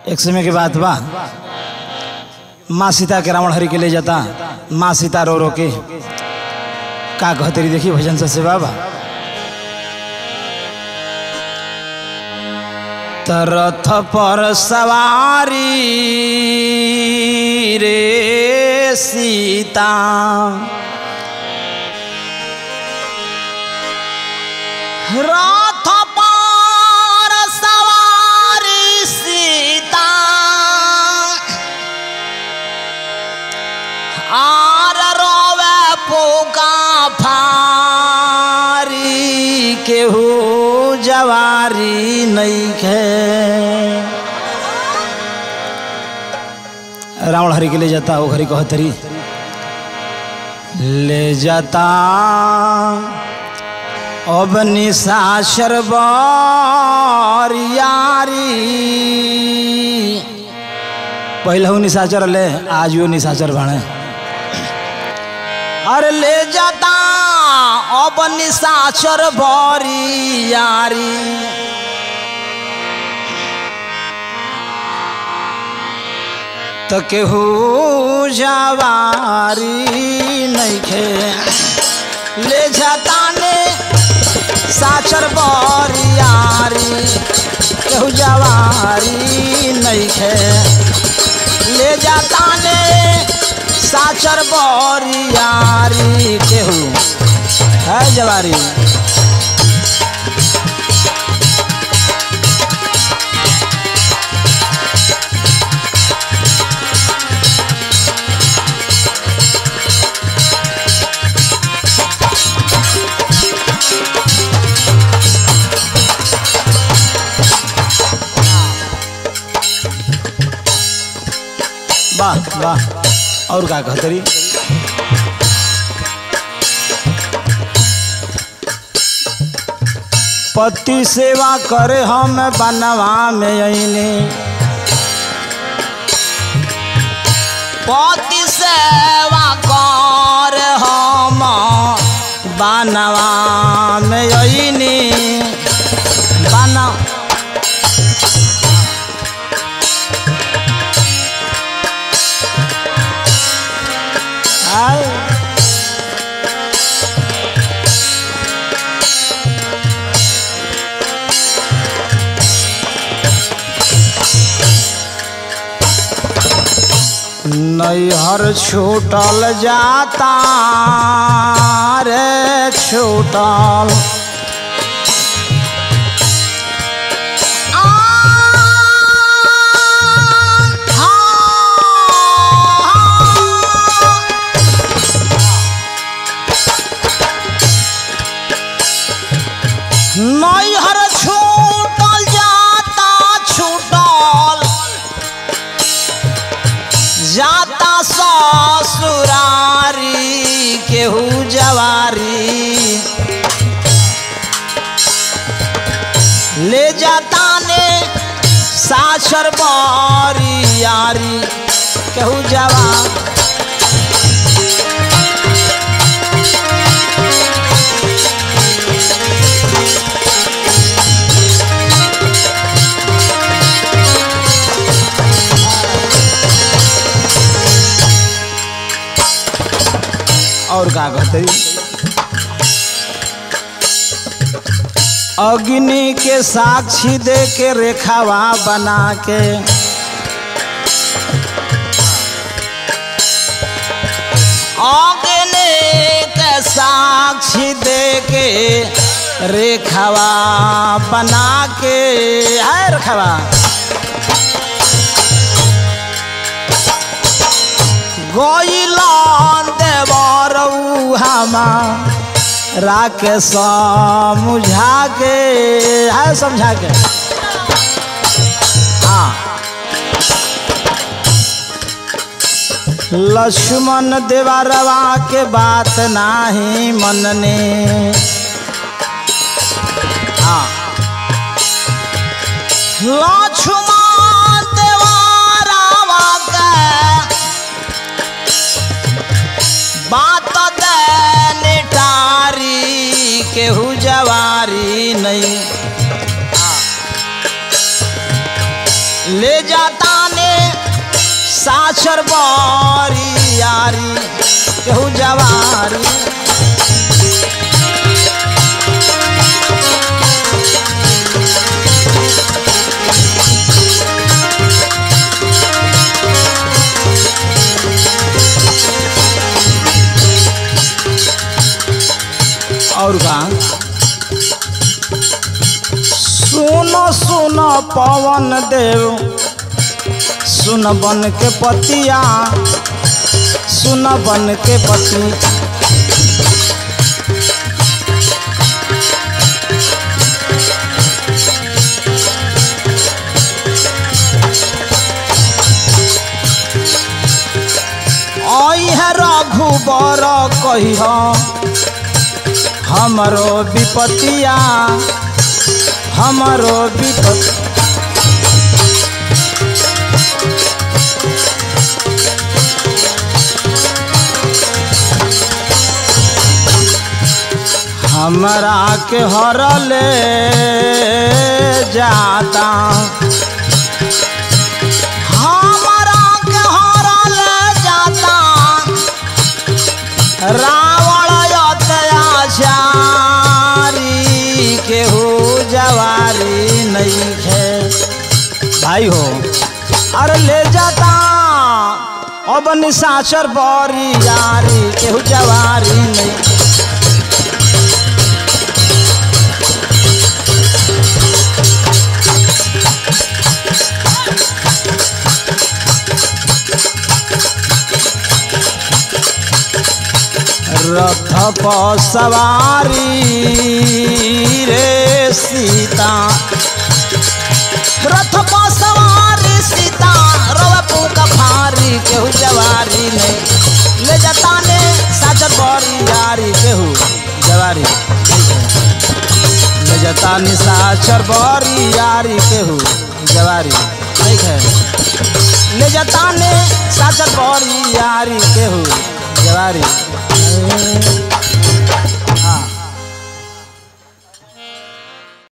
एक समय के बात बा माँ सीता के रावण हरि के ले जाता माँ सीता रो रो के का कहतरी देखी भजन से सेवा बा तरथ पर सवारी रे सीता रथ पर सवारी सीता आर रोवे पोका फारी केहू जवारी नईखे रावण हरि के ले जाता वो हरि कहतरी ले जाता अब निशाचर यारी पहले हूँ निशाचर ले आज वो निशाचर भाणे अरे ले जाता अब निशाचर भरी यारी तो केहू जवारी नईखे ले जाता ने साचर बरियारी केहू जवारी नईखे ले जाता ने साचर बरियारी केहू है जवारी वाह वाह और का कहतरी पति सेवा करे हम बनवा में अने पति सेवा कर हम बनवा में अने बना आए नैहर छूटल जाता रे छूटल नैहर छूटल जाता छूटल जाता ससुरारी केहू जवारी ले जाता ने साक्षर बारी यारी केहू जवान और का कहते अग्नि के साक्षी दे के रेखावा बना के अग्नि के साक्षी दे के रेखावा बना के है रेखावा गोइलन देवरऊ हमा राके समझा के है समझा के हाँ लक्ष्मण देवरवा के बात नाही मनने हाँ लक्ष्मण देवरवा के बात देने टारी केहू जवारी नहीं ले जाता ने साचर बारी यारी केहू जवारी और का सुनो सुनो पवन देव सुन बन के पतिया सुन बन के पति आई है रघुबर कही हमरो विपतिया हमरो विपत हमरा के हरले जाता हमारा के हरल जाता रावण अत्याचारी केहू जवारी नहीं है भाई हो अरे ले जाता अब निशाचर बरी यारी केहू जवारी नहीं रथ पर सवारी रे सीता रथ पर सवारी सीता रवा पुका फारी केहू जवारी ने ले जाता ने साचर बरी यारी केहू जवारी ले जता निशाचर बरी यारी केहू जवारी ठीक है ले जता ने साचर बरी यारी केहू जवारी